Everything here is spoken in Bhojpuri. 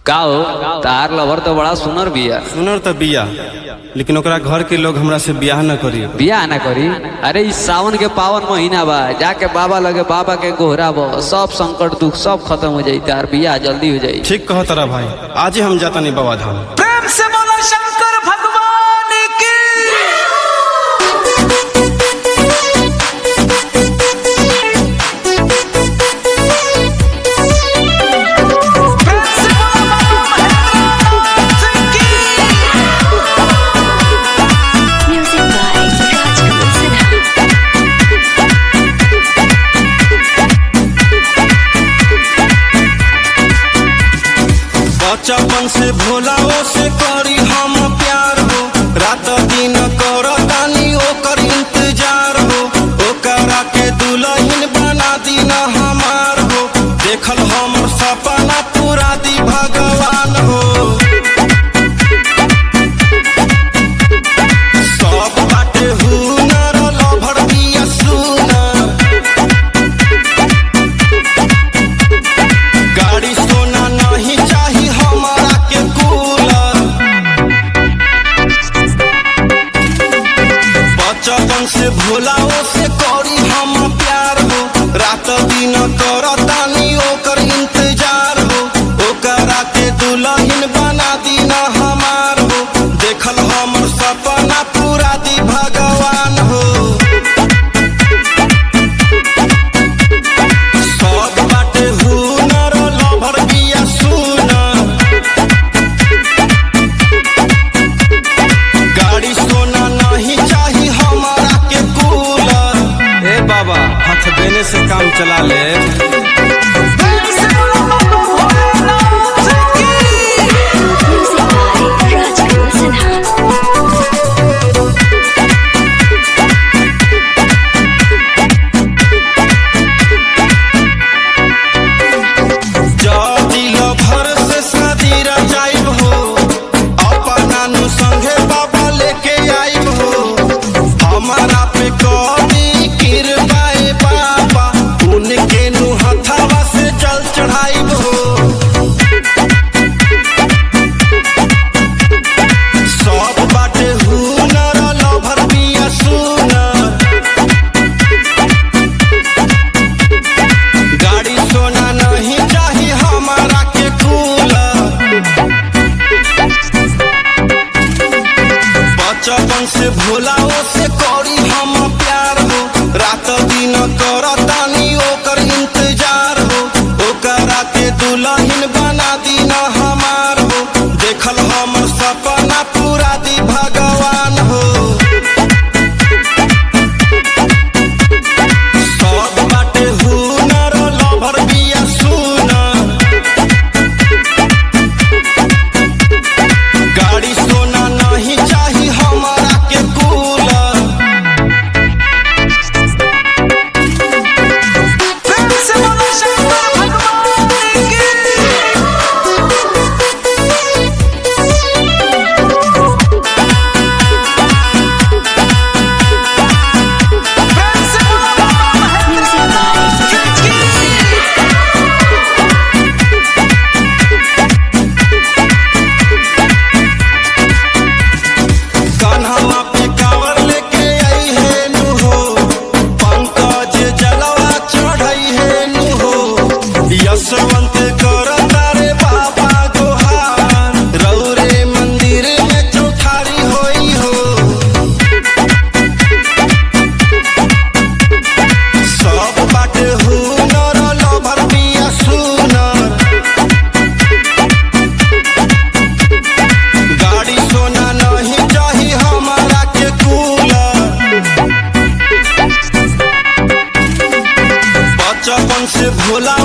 का हो तार लवर तो बड़ा सुनर बिया सुनर त बिया लेकिन ओकरा घर के लोग हमरा से बियाह न करी बिया ना करी अरे इस सावन के पावन महीना बा जाके बाबा लगे बाबा के गोहरा बो सब संकट दुख सब खत्म हो जाई तार बिया जल्दी हो जाई ठीक कह तारा भाई आज ही हम जाता नहीं बाबा धाम प्रेम से बोलो शंकर भगवान की प्रेम से बोलो बाबा महेंद्रनाथ की Music by Rajkumar Sinha. बचपन से भोलाओ से करी हम प्यार हो रात दिन कर तानी ओकर इंतजार हो ओकरा के दुल्हन बना दीना हमार हो देखल हम सपना पूरा दी भगवान हो सब बाटे हुनर लभर बिया सुनर गाड़ी सोना नहीं चाही हमारा के कूलर बचपन से भोलाओ से करी हम प्यार हो रात दिन कर तानी ओकर इंतजार हो ओकरा के दुल्हन बना दीना हमार हो देखल हमर सपना पूरा दी भगवान हो सब बाटे हुनर लभर बिया सुनर गाड़ी सोना नहीं चाही हमारा के कूलर ए बाबा हाथ देने से काम चला ले प्रेम से बोलो बाबा भोलेनाथ की Music by Rajkumar Sinha. जदी लभर से शादी रचाइब हो अपना नु संगे बाबा लेके आइब हो हमारा पे कभी किरबाए बाबा उनके नु हथावा से जल चढ़ाइब हो सब बाटे हुनर लभर बिया सुनर गाड़ी सोना नहीं चाही हमारा के कूलर बचपन से भोलाओ से करी हम प्यार हो रात दिन कर तानी ओकर इंतजार हो ओकरा के दुल्हन बना दीना हमार हो देखल हम सपना पूरा दी भगवान हो सब बाटे हुनर लभर बिया सुनर गाड़ी सोना नहीं चाही हमारा के कूलर प्रेम से बोलो शंकर भगवान की प्रेम से बोलो बाबा Music by महेंद्रनाथ की कान्हा पे कावर लेके आई है नु हो पंकज जलवा चढ़ाई है नु हो यशवंत कर तारे बाबा गोहार रौरे मंदिर में चौठारी होई हो सब बाटे हुनर लभर बिया सुनर गाड़ी सोना नहीं चाही हमारा के कूलर बचपन से भोला